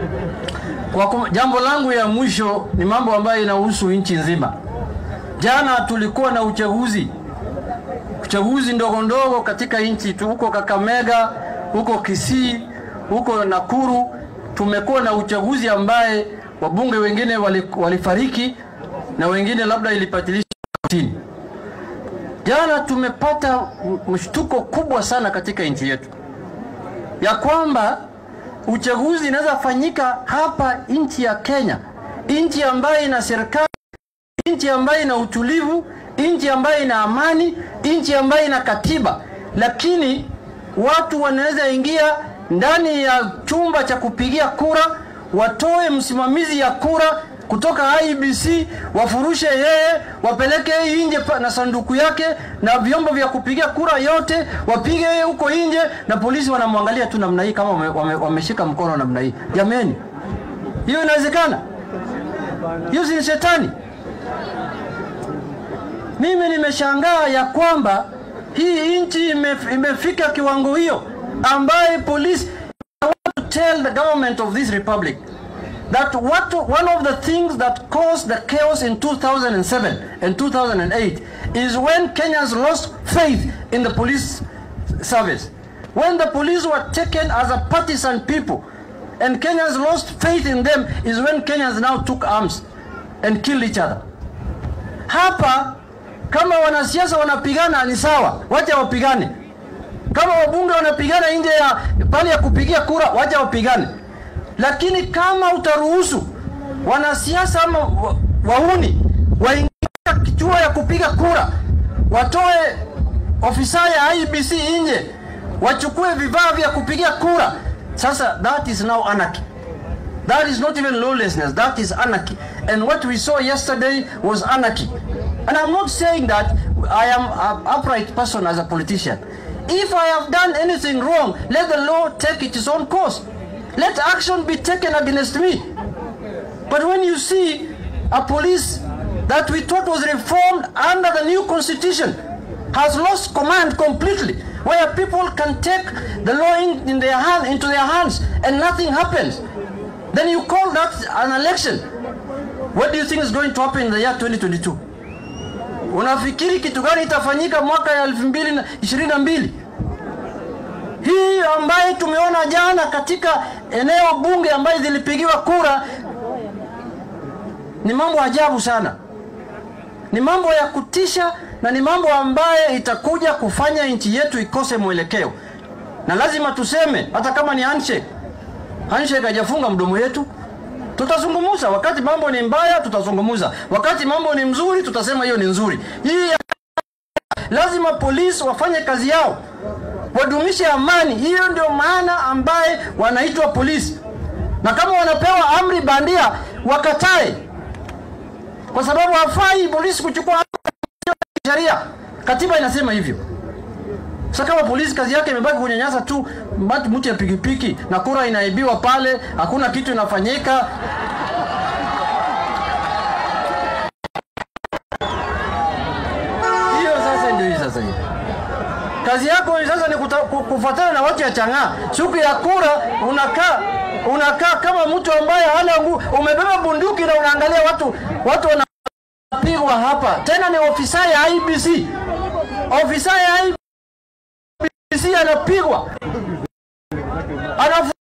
Kwa kum, jambo langu ya mwisho ni mambo ambayo inahusu nchi nzima. Jana tulikuwa na uchaguzi uchaguzi ndogo ndogo katika nchi tu, huko Kakamega, huko Kisii, huko Nakuru. Tumekuwa na uchaguzi ambaye wabunge wengine walifariki na wengine labda ilipatilishwa kotini. Jana tumepata mshtuko kubwa sana katika nchi yetu ya kwamba uchaguzi inaweza fanyika hapa nchi ya Kenya, nchi ambayo ina serikali, nchi ambayo ina utulivu, nchi ambayo ina amani, nchi ambayo ina katiba, lakini watu wanaweza ingia ndani ya chumba cha kupigia kura, watoe msimamizi ya kura kutoka IBC, wafurushe yeye, wapeleke yeye nje na sanduku yake na vyombo vya kupigia kura yote, wapige yeye huko nje, na polisi wanamwangalia tu namna hii, kama wameshika wame, wame mkono namna hii. Jameni, hiyo inawezekana? Hiyo si shetani? Mimi nimeshangaa ya kwamba hii nchi imefika kiwango hiyo ambaye polisi I want to tell the government of this republic that what one of the things that caused the chaos in 2007 and 2008 is when Kenyans lost faith in the police service. When the police were taken as a partisan people and Kenyans lost faith in them is when Kenyans now took arms and killed each other. Hapa kama wanasiasa wanapigana ni sawa, wacha wapigane. Kama wabunge wanapigana nje ya pale ya kupigia kura, wacha wapigane lakini kama utaruhusu wanasiasa ama wauni waingia kituo ya kupiga kura, watoe ofisa ya IBC nje, wachukue vifaa vya kupigia kura, sasa that is now anarchy. That is not even lawlessness, that is anarchy. And what we saw yesterday was anarchy. And I'm not saying that I am an upright person as a politician. If I have done anything wrong, let the law take its own course. Let action be taken against me. But when you see a police that we thought was reformed under the new constitution has lost command completely, where people can take the law in, in their hand, into their hands and nothing happens, then you call that an election. What do you think is going to happen in the year 2022? Unafikiri kitu gani itafanyika mwaka ya 2022? hii ambaye tumeona jana katika eneo bunge ambaye zilipigiwa kura ni mambo ajabu sana, ni mambo ya kutisha na ni mambo ambaye itakuja kufanya nchi yetu ikose mwelekeo, na lazima tuseme, hata kama ni handshake. Handshake hajafunga mdomo yetu, tutazungumuza. Wakati mambo ni mbaya, tutazungumuza. Wakati mambo ni mzuri, tutasema hiyo ni nzuri. Hii lazima polisi wafanye kazi yao wadumishe amani. Hiyo ndio maana ambaye wanaitwa polisi, na kama wanapewa amri bandia wakatae, kwa sababu hafai polisi kuchukua sheria. Katiba inasema hivyo. Sasa kama polisi kazi yake imebaki kunyanyasa tu mtu ya pikipiki na kura inaibiwa pale, hakuna kitu inafanyika, hiyo sasa ndio hii sasa hivi kazi yako sasa ni kufuatana na watu ya chang'aa. Siku ya kura unakaa unakaa kama mtu ambaye hana nguvu, umebeba bunduki na unaangalia watu watu wanapigwa hapa. Tena ni ofisa ya IBC, ofisa ya IBC anapigwa anafu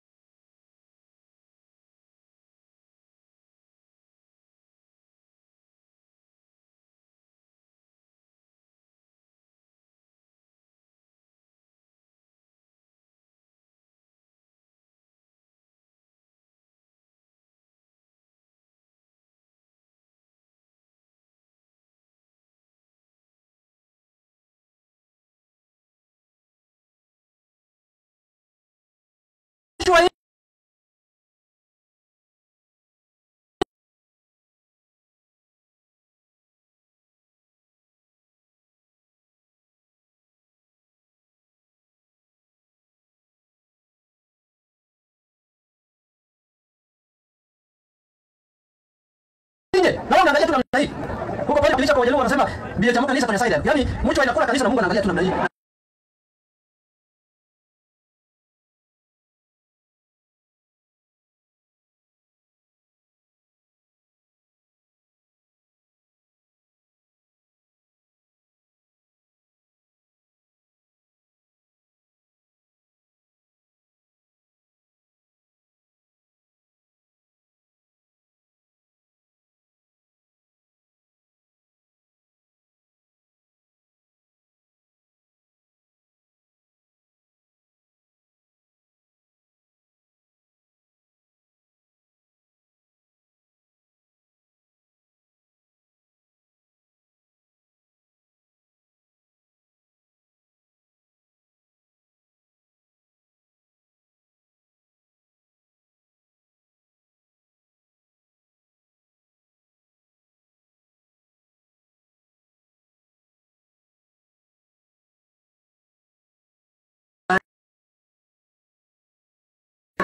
nje na wanaangalia tu namna hii. Huko pale kanisa kwa Wajaluo wanasema bia cha kanisa kwenye side. Yaani mtu anakula kanisa na Mungu anaangalia tu namna hii.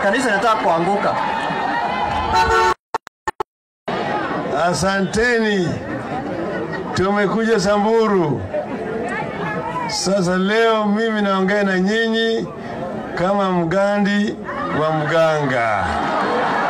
kanisa inataka kuanguka. Asanteni, tumekuja Samburu. Sasa leo mimi naongea na nyinyi kama mgandi wa mganga.